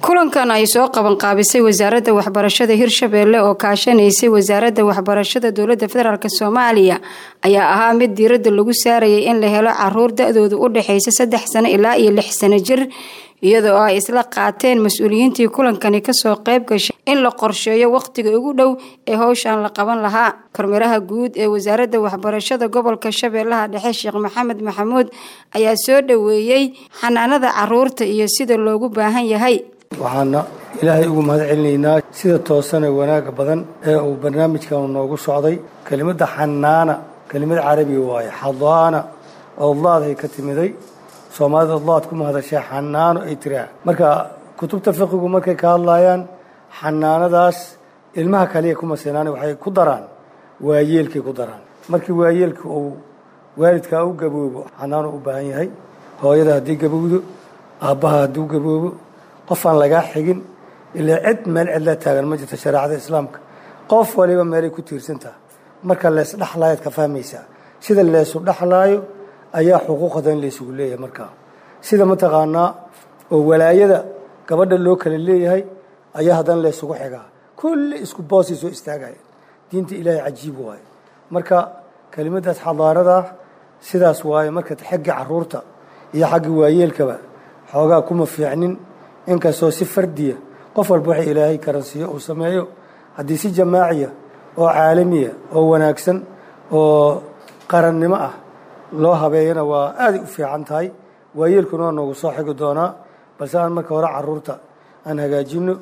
kulankan ay soo qabanqaabisay wasaaradda waxbarashada hirshabeelle oo kaashanaysay wasaaradda waxbarashada dowladda federaalk soomaaliya ayaa ahaa mid diiradda lagu saarayay in la helo caruur da-doodu u dhexeysa saddex sano ilaa iyo lix sano jir iyadoo ay isla qaateen mas-uuliyiintii kulankani kasoo qayb gashay in la qorsheeyo wakhtiga ugu dhow ee howshan la qaban lahaa kormeeraha guud ee wasaaradda waxbarashada gobolka shabeellaha dhexe sheekh maxamed maxamuud ayaa soo dhoweeyey xanaanada caruurta iyo sida loogu baahan yahay waxaana ilaahay ugu mahad celinaynaa sida toosan ee wanaaga badan ee uu barnaamijkan noogu socday kelimadda xanaana kelimad carabi waaye xadaana odlaadhay ka timiday soomaalida odlaad ku mahadashay xanaano ay tiraa marka kutubta fiqigu markay ka hadlayaan xanaanadaas ilmaha kaliya kuma sinaan waxay ku daraan waayeelkay ku daraan markii waayeelka uu waalidkaa u gaboobo xanaano u baahan yahay hooyada haddii gabowdo aabbaha hadduu gaboobo qofaan lagaa xigin ilaa cid meel cidla taagan ma jirto shareecada islaamka qof waliba meelay ku tiirsantaha marka leesdhexlaayaad ka fahmaysaa sida leesu dhexlaayo ayaa xuquuqadan laysugu leeyahay markaa sida mataqaanaa oo walaayada gabadha loo kala leeyahay ayaa haddana laysugu xigaa kulli isku boosay soo istaagaya diinta ilaahay cajiib waaye marka kelimadaas xadaaradah sidaas waaye marka xagga caruurta iyo xagga waayeelkaba xoogaa kuma fiicnin inkastoo si fardiya qof walba waxa ilaahay karansiiyo uu sameeyo haddii si jamaaciya oo caalamiya oo wanaagsan oo qarannimo ah loo habeeyana waa aaday u fiican tahay waayeelkuna waa noogu soo xigi doonaa balse aan marka hore caruurta aan hagaajino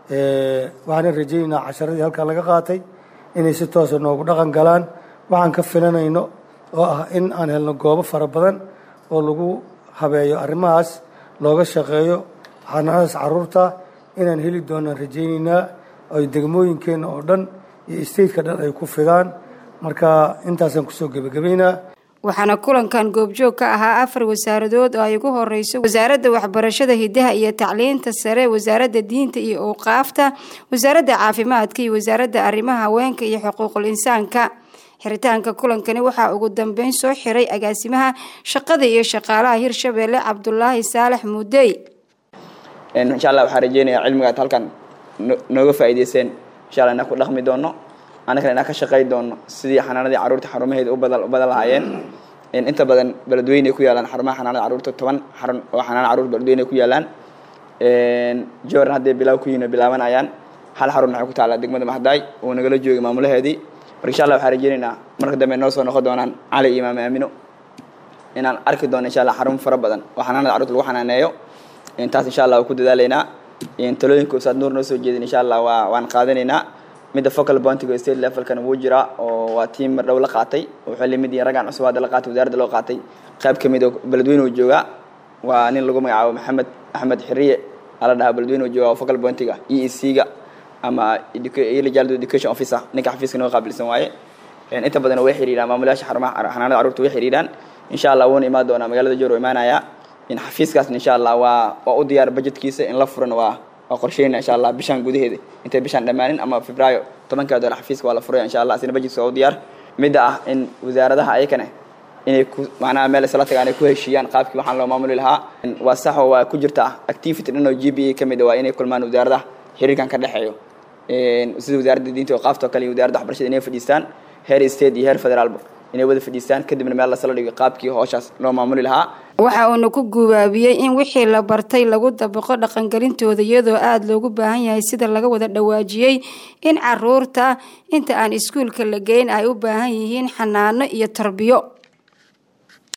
waxaana rajaynaynaa casharadii halkaa laga qaatay inay si toosa noogu dhaqan galaan waxaan ka filanayno oo ah in aan helno goobo fara badan oo lagu habeeyo arrimahaas looga shaqeeyo xanaanadaas caruurta inaan heli doonaan rajaynaynaa ay degmooyinkeenna oo dhan iyo stateka dhan ay ku fidaan marka intaasaan kusoo gebagabaynaa waxaana kulankan goobjoog ka ahaa afar wasaaradood oo ay ugu horeyso wasaaradda waxbarashada hidaha iyo tacliinta sare wasaaradda diinta iyo awqaafta wasaaradda caafimaadka iyo wasaaradda arrimaha haweenka iyo xuquuqul insaanka xiritaanka kulankani waxaa ugu dambeyn soo xiray agaasimaha shaqada iyo shaqaalaha hirshabeelle cabdulaahi saalax muudey insha allah waxaan rajeynayaa cilmigaad halkan nooga faa'iideyseen insha allah inaan ku dhaqmi doono annagana inaan ka shaqay doono sidii xanaanadii carruurta xarumaheeda u badan lahaayeen inta badan beledweyne ku yaalaan xarumaha xanaanada carruurta toban xarun oo xanaana carruurta beledweyne ku yaalaan jordan hadday bilaaw ku yihin bilaabanayaan hal xarun waxay ku taallaa degmada mahdaay uu nagala joogay maamulaheedii marka insha allah waxaan rajeynaynaa marka dambe noo soo noqon doonaan cali iyo imaam aamino inaan arki doono insha allah xarun fara badan oo xanaanada carruurta lagu xanaaneeyo taas insha allah waa ku dadaalaynaa talooyinka ustaad nuur noo soo jeedin insha allah waa waan qaadanaynaa midda focal bontiga state levelkana wuu jiraa oo waa tiim mar dhow la qaatay wuxuu limid yahay raggan cusub hadda la qaatay wasaaradda loo qaatay qayb ka mid oo beledweyne uu joogaa waa nin lagu magacaabo maxamed axmed xiriye ala dhahaa beledweyne uu joogaa oo focal bontiga e e c ga ama legal education officer ninka xafiiska noo qaabilsan waaye inta badan way xiriiraan maamulayaasha xarumaha xanaanada carruurta way xiriiraan insha allah wuuna imaan doonaa magaalada joor oo imaanaya in xafiiskaasna insha allah waa waa u diyaar budgetkiisa in la furan waa waa qorsheyna insha allah bishaan gudaheeda intay bishaan dhammaanin ama febraayo tobankaa dolar xafiiska waa la furaya insha allah asina budgetka waa u diyaar midda ah in wasaaradaha ayakane inay ku macnaha meel isla tagaan ay ku heshiiyaan qaabkii waxaan loo maamuli lahaa waa sax oo waa ku jirta activity dhan oo g b a ka mid a waa inay kulmaan wasaaradaha xiriirkan ka dhexeeyo sida wasaaradda diinta oo qaafta oo kale iyo wasaaradda waxbarashada inay fadhiistaan heer state iyo heer federaalba inay wada fadhiistaan kadibna meel lasala dhigo qaabkii hooshaas loo maamuli lahaa waxa uuna ku gubaabiyey in wixii la bartay lagu dabaqo dhaqangelintooda iyadoo aada loogu baahan yahay sida laga wada dhawaajiyey in caruurta inta aan iskuulka la geyn ay u baahan yihiin xanaano iyo tarbiyo